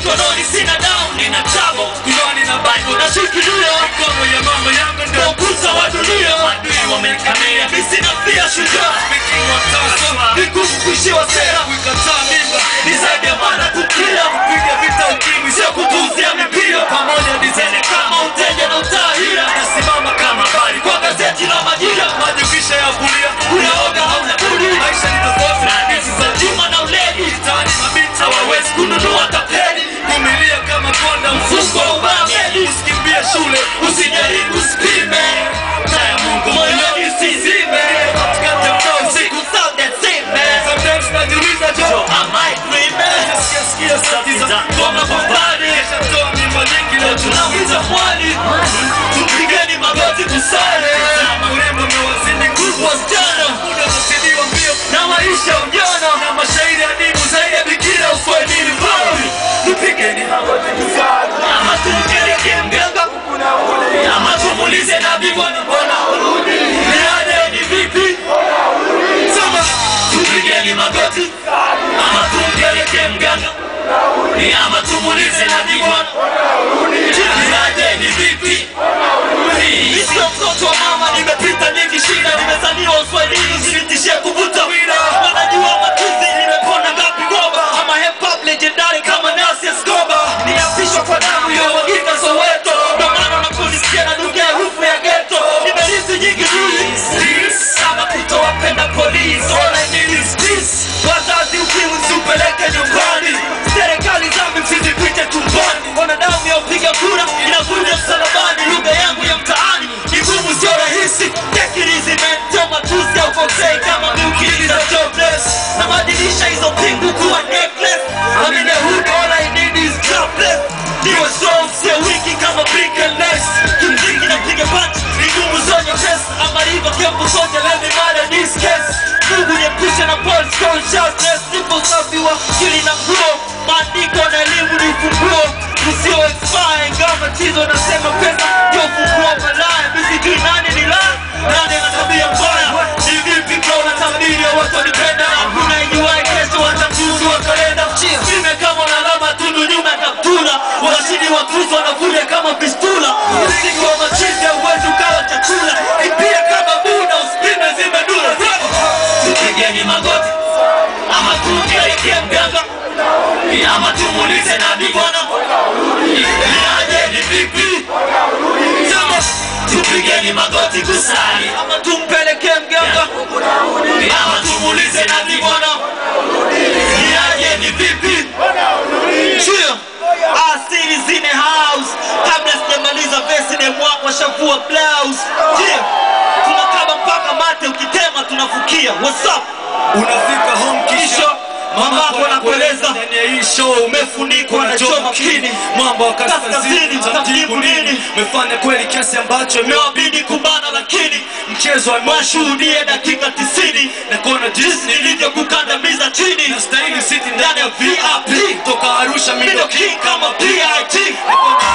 mkononi sina down nina chamo kunoni na bible nashikilia mikono ya mama yangu ndio ukuta wa dunia adui wamenikamia mi sina pia shujaa speaking of taso ni kuishiwa sera kuikataa mimba ni zaidi ya maana kukila kupiga vita ukimwi sio kutuuzia mipira pamoja dizene kama uteja na utahira nasimama kama habari kwa gazeti la majira majivisha ya kulia unaoga hauna budi maisha ni tofauti na hadithi za juma na uledi mtaani mabinti hawawezi kununua tapeli kumilia kama konda mfungo wa ubameli usikimbie shule usijaribu usipime taa ya mungu moyoni usizime katikati ya mtaa usiku sound and sime sometimes najiuliza jo am I dreaming sikia sikia sauti za ngoma kwa mbali shatoa mimba nyingi leo tunauliza mwali tupigeni magoti kusale urembo umewazidi nguvu wasichana muda unazidiwa mbio na maisha ujana na mashairi adimu zaidi ya bikira uswahilini bali tupigeni magoti kusale ama tumpeleke mganga ama tumulize nabii bwana bwana urudi niade ni vipi sema tupigeni magoti ama tumpeleke mganga ama tumulize nabii bwana niade ni vipi mimi sio mtoto wa mama, nimepita nyingi shida, nimezaliwa uswahilini, usinitishie kuvuta wira. Wanajua matuzi, nimepona ngapi goba, ama hip hop legendary kama Nas Escobar. Niapishwa kwa damu ya wagika Soweto, ndo maana unaponisikia nanukia harufu ya ghetto. Nimerithi nyingi duli kama kutowapenda polisi, all I need is peace. Wazazi ukimwi msipeleke nyumbani, serikali zambi msizipite tumboni. Wanadamu ya upiga kura inakuja msalabani, lugha yangu ya mtaani ni ngumu, sio rahisi. Take it easy man, sio matusi au kosei kama miukiliza jobless. Nabadilisha hizo pingu kuwa necklace. I'm in the hood, all I need is jobless. Niwe strong, sio wiki kama brick and lace. Kimziki napiga punch, ni ngumu zonyo test. Ama hivyo kiambu soja, let me murder this case. Mungu niepushe na false consciousness. Nipo safi wa akili na nguo. Maandiko na elimu ni ufunguo usio expire ingawa tatizo nasema pesa ndio ufunguo malaya misijui nani ni la nani ana tabia mbaya ni vipi kwa unatabiri ya watu wanipenda hakuna ijuwae kesho watamjuzi wa kalenda mime kama na alama tundu nyuma ya kaptula washindi wa kristo wanavuja kama pistula msingi wa machizi hauwezi ukawa chakula ipia kama buda usipime zime dula tupigeni magoti ama tumpelekee mganga ama tumulize nabii bwana niaje ni vipi sema tupigeni magoti kusali ama tumpelekee mganga ama tumulize nabii bwana niaje ni vipi Chill. Asili in the house kabla sijamaliza vesi ni mwako washavua blouse Chill. tunakaba mpaka mate ukitema tunafukia what's up unafika home kisha Kisha, mamako anakueleza ndani ya hii show umefunikwa na choma kini mambo ya Kaskazini, kaskazini mtamjibu nini? umefanya kweli kiasi ambacho imewabidi kumbana lakini mchezo wa washuhudie dakika tisini na kuona jinsi nilivyokukandamiza chini nastahili siti ndani ya VIP toka Arusha Middle middle King kama PIT Niko na